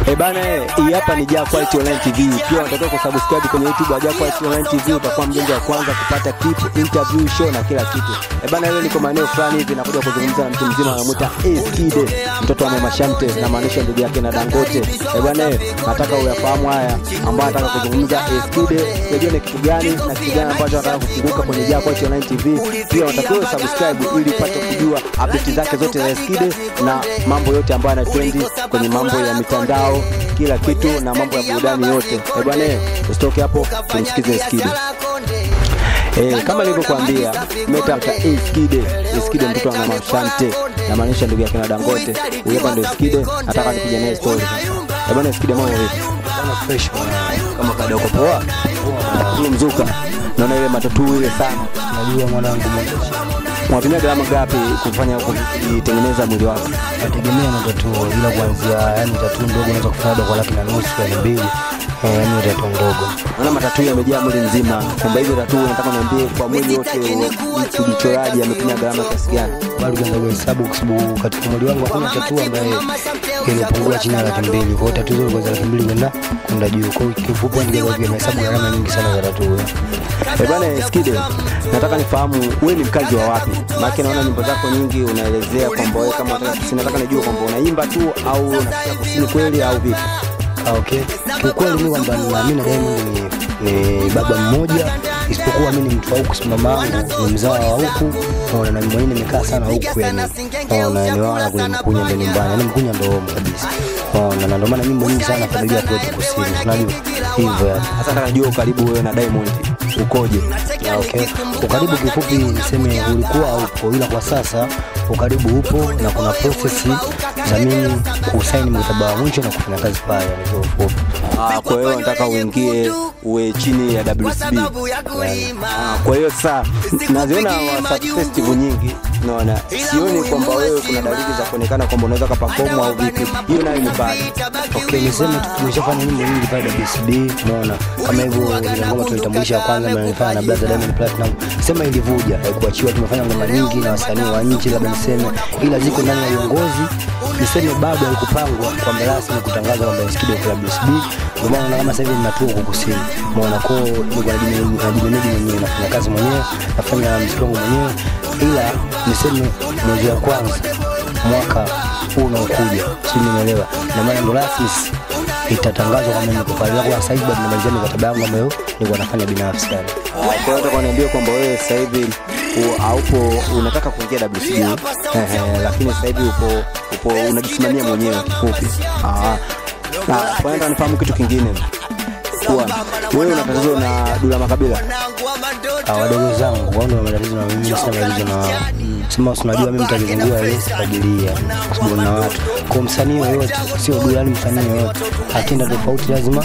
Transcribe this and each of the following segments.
Eh bana, eh, hii hapa ni Jaa Quality Online TV. Pia unatakiwa kusubscribe kwenye YouTube ya Jaa Quality Online TV, utakuwa mjanja wa kwanza kupata clip, interview, show na kila kitu. Eh bana, leo niko maeneo fulani hivi nakuja kuzungumza na mtu mzima anamuita Eskide, mtoto wa Mama Shamte na maanisha ndugu yake na Dangote. Eh bana, eh, nataka uyafahamu haya ambayo nataka kuzungumza Eskide, sijui ni kitu gani na kitu gani ambacho nataka kufunguka kwenye Jaa Quality Online TV. Pia unatakiwa subscribe ili upate kujua update zake zote za Eskide na mambo yote ambayo yanatrendi kwenye mambo ya mitandao kila kitu na mambo ya burudani yote. Eh bwana, eh, usitoke hapo, tumsikize Eskide. Eh, kama nilivyokuambia metafuta Eskide, Eskide mtoto wa Mama Shante, na maanisha ndugu yake na Dangote. Huyo hapa ndio Eskide, nataka nipige naye story. Eh bwana, Eskide mambo vipi? Kama fresh bwana. Kama kawaida uko poa? Ule mzuka. Naona ile matatu ile sana. Najua mwanangu mmoja. Unatumia gharama ngapi kufanya kuitengeneza mwili wako? Nategemea na tatu ila kuanzia yani tatu ndogo unaweza kufanya labda kwa laki na nusu laki mbili. Eh, yani tatu ndogo. Naona matatu yamejaa mwili mzima. Kwamba hizo tatu nataka niambie kwa mwili wote mjichoraji ametumia gharama kiasi gani? Bado kianza kuhesabu kwa sababu katika mwili wangu hakuna tatu ambaye ilipungua chini ya laki mbili. Kwa hiyo tatu zote kwa laki mbili kwenda kwenda juu. Kwa hiyo kifupi ndio kwa hesabu gharama nyingi sana za tatu. Eh bwana Eskide, nataka nifahamu wewe ni mkazi wa wapi? Maana naona nyimbo zako nyingi unaelezea kwamba wewe kama unataka kusini, nataka nijue kwamba unaimba tu au unataka kusini kweli au vipi? Ah, okay. Kiukweli ni kwamba naamini na Diamond ni, ni baba mmoja isipokuwa mimi ni mtu wa huku, si mama yangu ni mzao wa huku, naona na mimi mwenyewe nimekaa sana huku, yani naona ni wala kule Mkunya ndo nyumbani, yani Mkunya ndo home kabisa, naona na ndio maana nyimbo nyingi sana familia kwetu kusini, unajua hivyo yani. Sasa nataka nijue ukaribu wewe na Diamond ukoje? Ah, okay. Ukaribu kifupi niseme ulikuwa haupo, ila kwa sasa ukaribu upo na kuna process za mimi kusaini mkataba wa mwisho na kufanya kazi pale, yani kwa ufupi. Ah, kwa hiyo nataka uingie uwe chini ya WCB. Ah, kwa hiyo sasa naziona WhatsApp festival nyingi naona sioni kwamba wewe kuna dalili za kuonekana kwamba unaweza kaperform au vipi. Hiyo nayo ni bado. Okay, niseme tu tumeshafanya nyimbo nyingi pale WCB, umeona kama hivyo ile ngoma tulitambulisha ya kwanza ambayo nilifanya na Brother Diamond Platinum, sema ilivuja haikuachiwa. Tumefanya ngoma nyingi na wasanii wa nchi, labda niseme, ila ziko ndani ya uongozi, niseme bado haikupangwa kwamba rasmi kutangazwa kwamba Eskide kwa WCB. Ndio maana kama sasa hivi ninatua huko kusini, umeona kwa niko najimeneji mwenyewe, nafanya kazi mwenyewe, nafanya mziki wangu mwenyewe, ila niseme mwezi wa kwanza mwaka huu unaokuja, sijui nimeelewa, na maana ndo rasmi itatangazwa kama niko pale, kwa sasa hivi bado namalizia mikataba yangu ambayo nilikuwa nafanya binafsi yani. Ah, Kwa hiyo nataka niambie kwamba wewe sasa hivi u- haupo unataka kuingia WCB ehe, lakini sasa hivi upo upo unajisimamia mwenyewe kifupi. Ah. Na kwa hiyo nifahamu kitu kingine kuwa wewe una tatizo na Dula Makabila. Ah, wadogo zangu wao ndio matatizo na mimi, sina matatizo na wao. Sema si unajua mimi mtajizungua ile sifagilia kwa sababu na watu. Kwa msanii yoyote, sio duniani msanii yoyote, akienda tofauti lazima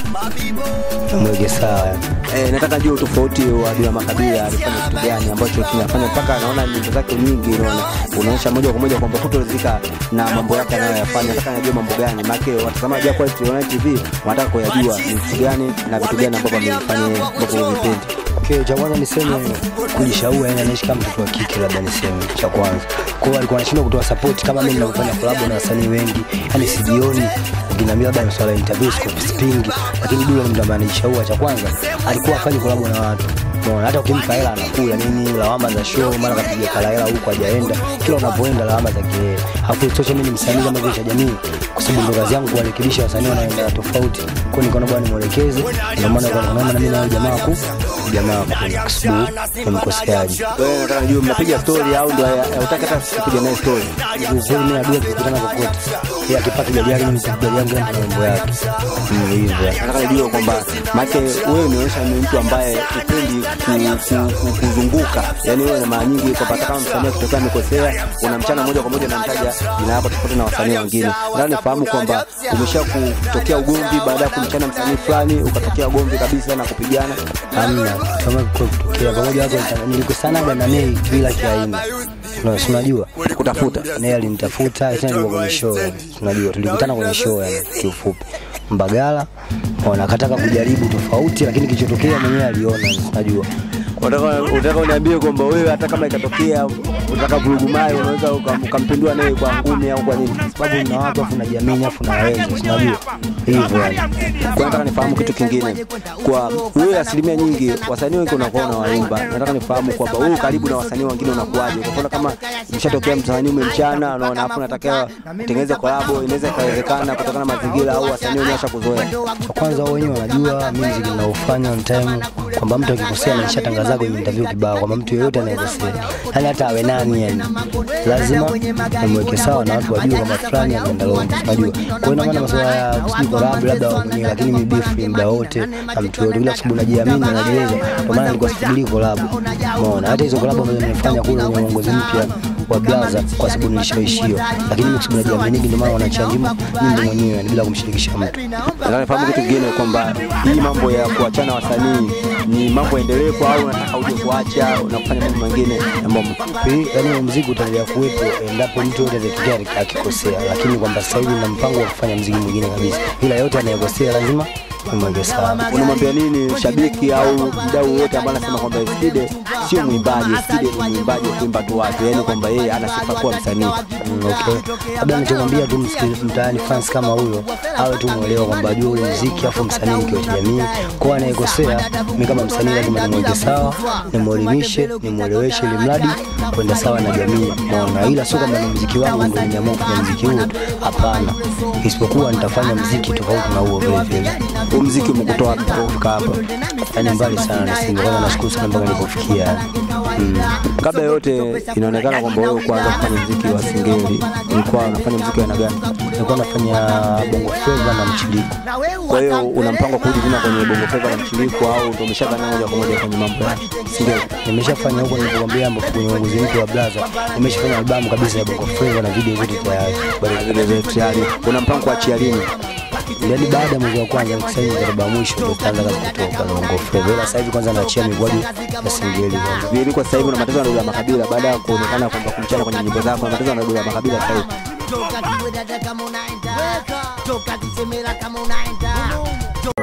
mweke sawa yani. Eh, nataka jua utofauti wa Dula Makabila alifanya kitu gani ambacho kinafanya mpaka anaona nyimbo zake nyingi unaona unaonyesha moja kwa moja kwamba kutoridhika na mambo yake anayoyafanya. Nataka najua mambo gani, maana watazamaji wa Quality Online TV wanataka kuyajua ni vitu gani na vitu gani ambavyo amefanya ambavyo vipendi. Okay, cha kwanza niseme kujishauri, yani anaishi kama mtoto wa kike, labda niseme cha kwanza. Kwa hiyo alikuwa anashindwa kutoa support kama mimi ninavyofanya collab na wasanii wengi, yani sijioni ukiniambia labda masuala ya interview sikupingi, lakini Dula ni mtu ambaye anajishauri. Cha kwanza alikuwa afanye collab na watu Unaona, hata ukimpa hela anakula nini, lawama za show, mara kapiga kala hela huko hajaenda, kila unapoenda lawama za kelele. Hapo isitoshe mimi ni msanii kama vile cha jamii, kwa sababu ndo kazi yangu kuwarekebisha wasanii wanaenda tofauti. Kwa hiyo nikaona bwana nimwelekeze, ndio maana kwa naona na mimi na jamaa ku jamaa ku kwa sababu ni mkoseaji. Wewe nataka najua mnapiga story au ndio hutaki hata kupiga naye story. Ukweli mimi najua tukikutana kokote, yeye akipata gari yake mimi nikipata gari yangu na mambo yake. Ni hivyo. Nataka nijue kwamba maana wewe umeonyesha ni mtu ambaye upendi ku, ku, ku, kuzunguka, yaani wewe na mara nyingi kwamba hata kama msanii akitokea amekosea, unamchana moja kwa moja unamtaja jina lako tofauti na wasanii wengine. Nataka nifahamu kwamba umesha kutokea ugomvi baada ya kumchana msanii fulani, ukatokea ugomvi kabisa na kupigana. Hamna kama kwa kutokea pamoja hapo nilikosanaga na Nei bila kiaina. No, si unajua Kutafuta Nei alinitafuta tena nilikuwa kwenye show yani. Unajua tulikutana kwenye show yani kiufupi. Mbagala ona akataka kujaribu tofauti lakini kilichotokea mwenyewe aliona unajua. Kwa Unataka unataka uniambie kwamba wewe hata kama ikatokea unataka vurugu mai unaweza ukam- ukampindua naye kwa ngumi au kwa nini? sababu nina watu afu najiamini afu naweza sinajua hivyo yani Kwa nataka nifahamu kitu kingine, kwa wewe, asilimia nyingi wasanii wengi unakuwa unawaimba, nataka nifahamu kwamba wewe karibu na wasanii wengine unakuwaje? Kwa mfano kama imeshatokea msanii umemchana, unaona afu unatakiwa utengeneze kolabo, inaweza ikawezekana kutokana na mazingira au wasanii wenyewe washakuzoea. kwa kwanza wao wenyewe wanajua mimi mziki ninaofanya on time kwamba mtu akikosea nishatangaza kwenye interview kibao kwamba mtu yeyote anayekosea yani hata awe nani yani lazima nimweke sawa na watu wajue kwamba fulani anaenda longo unajua kwa hiyo ina maana masuala ya sijui collab labda wao mwenyewe lakini mimi beef muda wote na mtu yote bila sababu najiamini na najiweza kwa maana nilikuwa sifikiri collab umeona hata hizo collab ambazo nimefanya kule kwenye uongozi mpya wa blaza kwa sababu nilishaishiwa lakini mimi kwa sababu najiamini ndio maana wanachia nyimbo nyimbo mwenyewe yani bila kumshirikisha mtu Nataka nifahamu kitu kingine kwamba hii mambo ya kuachana wasanii ni mambo endelevu au unataka uje kuacha na kufanya mambo mengine ambayo Hii, yaani mziki utaendelea kuwepo endapo mtu yote atatokea akikosea, lakini kwamba sasa hivi na mpango wa kufanya mziki mwingine kabisa, ila yote anayekosea lazima nimweke sawa. unamwambia nini shabiki au mdau wote ambaye anasema kwamba Skide sio mwimbaji, Skide ni mwimbaji wa kuimba tu watu, yaani kwamba yeye ana sifa kuwa msanii. Mm, okay. Labda nichomwambia tu msikilizaji mtaani fans kama huyo awe tu mwelewa kwamba ajue ule mziki afu msanii ni kioo cha jamii. Kwa anayekosea, mimi kama msanii lazima nimweke sawa, nimwelimishe, nimweleweshe ili mradi kwenda sawa na jamii. Umeona? Ila sio kwamba ni mziki wangu ndio nimeamua kufanya mziki huo tu. Hapana. Isipokuwa nitafanya mziki tofauti na huo vile vile. Huu mziki umekutoa wapi mpaka kufika hapa? Yaani mbali sana nisinge kwanza nashukuru sana mpaka nilipofikia. Mm. Kabla ya yote, inaonekana kwamba wewe kuanza kufanya mziki wa singeli, ulikuwa unafanya mziki wa aina gani? Nilikuwa nafanya bongo flava na mchiliko. Kwa hiyo una mpango wa kurudi tena kwenye bongo flava na mchiliko, au ndio umeshakana moja kwa moja kwenye mambo ya singeli? Nimeshafanya huko nilipokuambia ambapo kwenye uongozi mpya wa Blaza, nimeshafanya albamu kabisa ya bongo flava na video zote tayari. Bado vile vile tayari una mpango kuachia lini? Yaani baada ya mwezi wa kwanza nikisaini mkataba wa mwisho ndio tutaanza kazi kutoka na bongo flava. Ila sasa hivi kwanza naachia mikwaju ya singeli kwanza. Vile kwa sasa hivi una matatizo na dola makabila baada ya kuonekana kwamba kumchana kwenye nyimbo zako, una matatizo na dola makabila sasa hivi. Toka kiwedada kama unaenda, toka kisemera kama unaenda,